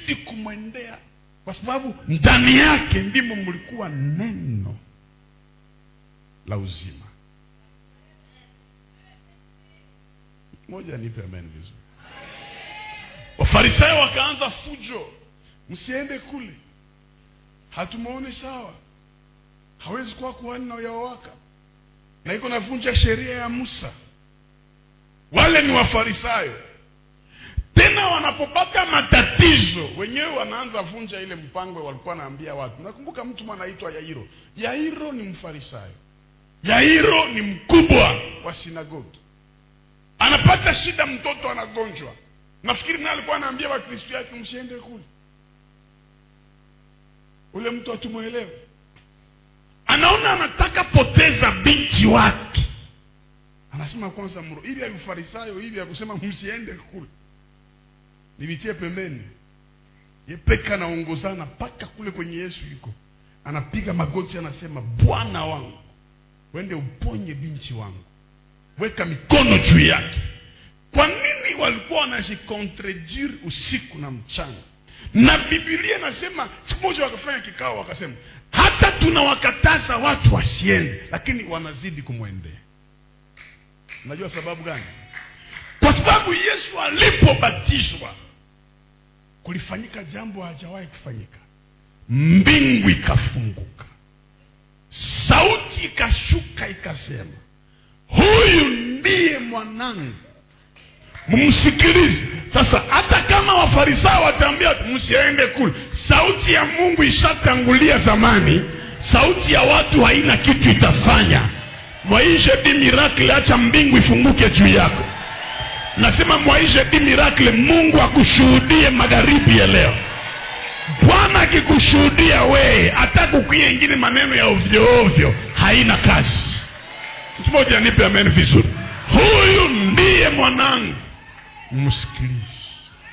mkazidi kumwendea kwa sababu ndani yake ndimo mlikuwa neno la uzima moja nipe amen vizuri wafarisayo wakaanza fujo msiende kule hatumuone sawa hawezi kuwa kuhani na uyawaka na iko navunja sheria ya musa wale ni wafarisayo tena wanapopata matatizo wenyewe wanaanza vunja ile mpango walikuwa naambia watu nakumbuka mtu anaitwa yairo yairo ni mfarisayo yairo ni mkubwa wa sinagogi anapata shida mtoto anagonjwa nafikiri naye alikuwa anaambia wakristo yake msiende kule ule mtu hatumwelewe anaona anataka poteza binti wake anasema kwanza mro ili ya ufarisayo ili ya kusema msiende kule nivitie pembeni yepeka anaongozana mpaka kule kwenye yesu yuko anapiga magoti anasema bwana wangu wende uponye binti wangu weka mikono juu yake kwa nini walikuwa wanajikontredire usiku na mchana na bibilia inasema siku moja wakafanya kikao wakasema hata tunawakataza watu wasiende lakini wanazidi kumwendea unajua sababu gani kwa sababu yesu alipobatizwa kulifanyika jambo hajawahi kufanyika mbingu ikafunguka sauti ikashuka ikasema huyu ndiye mwanangu mumsikilize sasa hata kama wafarisayo wataambia msiende kule sauti ya mungu ishatangulia zamani sauti ya watu haina kitu itafanya mwaishe di miracle acha mbingu ifunguke juu yako nasema mwaishe di miracle mungu akushuhudie magharibi ya leo bwana akikushuhudia wee hata kukwia ingine maneno ya ovyo ovyo haina kazi mtu moja nipe amen vizuri huyu ndiye mwanangu msikilize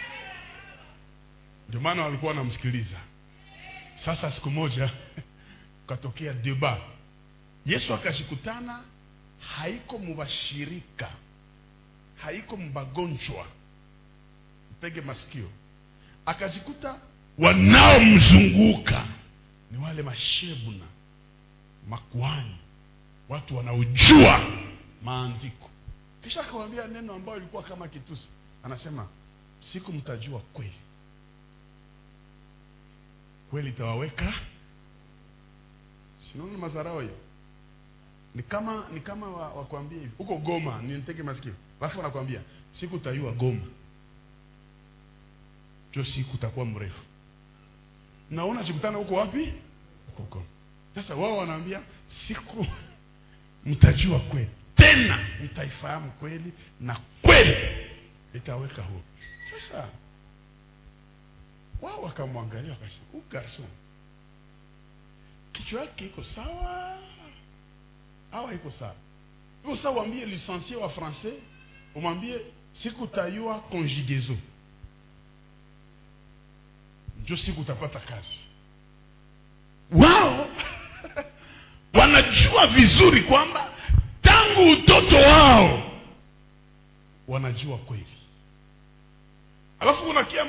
ndio maana walikuwa wanamsikiliza sasa siku moja ukatokea deba yesu akashikutana haiko mubashirika haiko mbagonjwa mpege masikio akajikuta wanaomzunguka ni wale mashebuna makuani watu wanaojua maandiko kisha akawambia neno ambayo ilikuwa kama kitusi anasema siku mtajua kweli kweli itawaweka sinaona mazarao hiyo ni kama ni kama wakwambia hivi huko goma niteke masikio alafu wanakwambia siku utaiwa goma jo siku utakuwa mrefu naona chikutana huko wapi huko goma sasa wao wanaambia siku mtajua kweli tena mtaifahamu kweli na kweli itaweka huru sasa wao wakamwangalia wakasema huu garson kichwa yake iko sawa awa iko sawa iko sawa uambie licencié wa français umwambie siku utayua conjugaison njo siku utapata kazi wao wanajua vizuri kwamba tangu utoto wao wanajua kweli alafu unakia